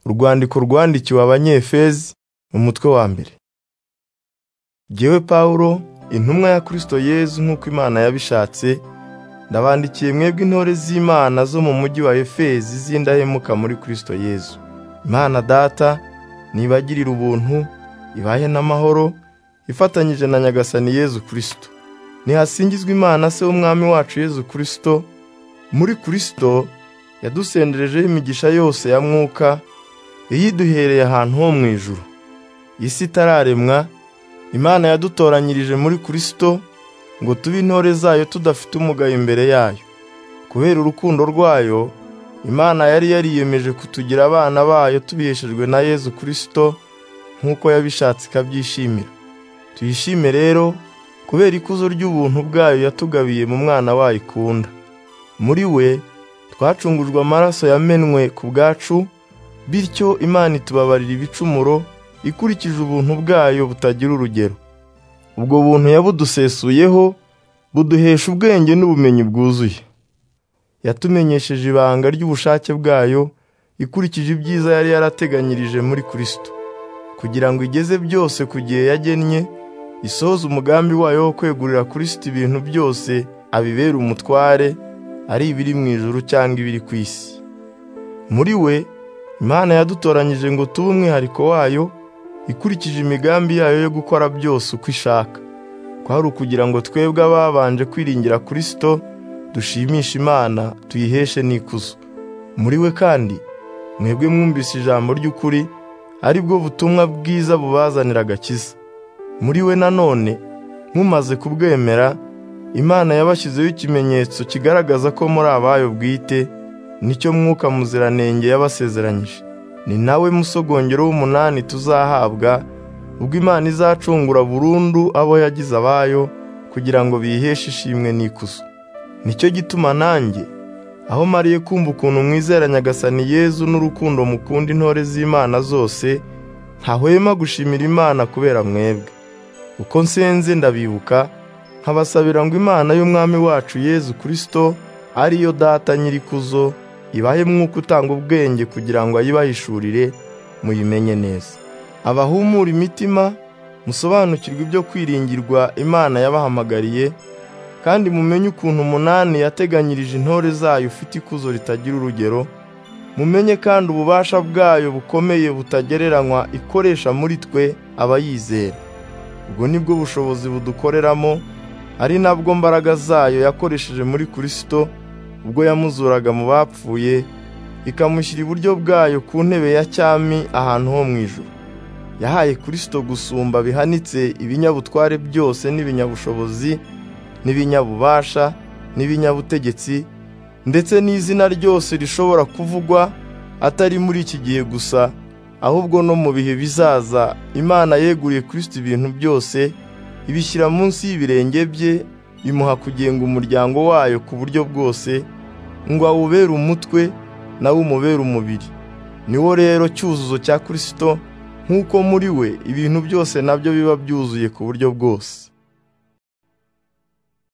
Urwandiko rwandikiwe Abanyefezi mu mutwe wa mbere. Jyewe Pawulo, intumwa ya Kristo Yezu nk'uko Imana yabishatse, ndabandikiye mwebwe intore z'Imana zo mu mujyi wa Efezi z'indahemuka muri Kristo Yezu. Imana Data nibagirire ubuntu, ibahe n'amahoro, ifatanyije na Nyagasani Yezu Kristo. Nihasingizwe Imana Se w'Umwami wacu Yezu Kristo, muri Kristo yadusenderejeho imigisha yose ya mwuka, iyiduhereye ahantu ho mu ijuru. Isi itararemwa, Imana yadutoranyirije muri Kristo ngo tube intore zayo tudafite umugayo imbere yayo. Kubera urukundo rwayo, Imana yari yariyemeje kutugira abana bayo tubiheshejwe na Yezu Kristo nk'uko yabishatse ikabyishimira. Tuyishime rero kubera ikuzo ry'ubuntu bwayo yatugabiye mu mwana wayo ikunda. Muri we twacungujwe amaraso yamenwe ku bwacu, bityo Imana itubabarira ibicumuro ikurikije ubuntu bwayo butagira urugero. Ubwo buntu yabudusesuyeho buduhesha ubwenge n'ubumenyi bwuzuye. Yatumenyesheje ibanga ry'ubushake bwayo ikurikije ibyiza yari yarateganyirije muri Kristo, kugira ngo igeze byose ku gihe yagennye, isohoze umugambi wayo wo kwegurira Kristo ibintu byose abibera umutware, ari ibiri mu ijuru cyangwa ibiri ku isi. Muri we Imana yadutoranyije ngo tube umwihariko wayo, ikurikije imigambi yayo yo gukora byose uko ishaka. Kwari ukugira ngo twebwe ababanje kwiringira Kristo, dushimishe Imana, tuyiheshe n'ikuzo. Muri we kandi, mwebwe mwumvise ijambo ry'ukuri, ari bwo butumwa bwiza bubazanira agakiza. Muri we nanone, mumaze kubwemera, Imana yabashyizeho ikimenyetso kigaragaza ko muri abayo bwite, nicyo mwuka muziranenge yabasezeranyije. Ni nawe musogongero w'umunani tuzahabwa, ubwo Imana izacungura burundu abo yagize abayo, kugira ngo biheshe ishimwe n'ikuzo. Nicyo gituma nanjye, aho mariye kumva ukuntu mwizera Nyagasani Yezu n'urukundo mukunda intore z'Imana zose, ntahwema gushimira Imana kubera mwebwe. Uko nsenze ndabibuka, nkabasabira ngo Imana y'Umwami wacu Yezu Kristo, ariyo Data nyir'ikuzo, ibahe mwuka utanga ubwenge kugira ngo ayibahishurire muyimenye neza. Abahumura imitima, musobanukirwe ibyo kwiringirwa Imana yabahamagariye, kandi mumenye ukuntu umunani yateganyirije intore zayo ufite ikuzo ritagira urugero, mumenye kandi ububasha bwayo bukomeye butagereranywa ikoresha muri twe abayizera. Ubwo ni bwo bushobozi budukoreramo, ari nabwo mbaraga zayo yakoresheje muri Kristo, ubwo yamuzuraga mu bapfuye, ikamushyira iburyo bwayo ku ntebe ya cyami ahantu ho mu ijuru. Yahaye Kristo gusumba bihanitse ibinyabutware byose n'ibinyabushobozi, n'ibinyabubasha, n'ibinyabutegetsi, ndetse n'izina ryose rishobora kuvugwa atari muri iki gihe gusa, ahubwo no mu bihe bizaza Imana yeguriye Kristo ibintu byose, ibishyira munsi y'ibirenge bye, imuha kugenga umuryango wayo ku buryo bwose, ngo awubere umutwe, nawe umubere umubiri. Niwo rero cyuzuzo cya Kristo, nk'uko muri we ibintu byose nabyo biba byuzuye ku buryo bwose.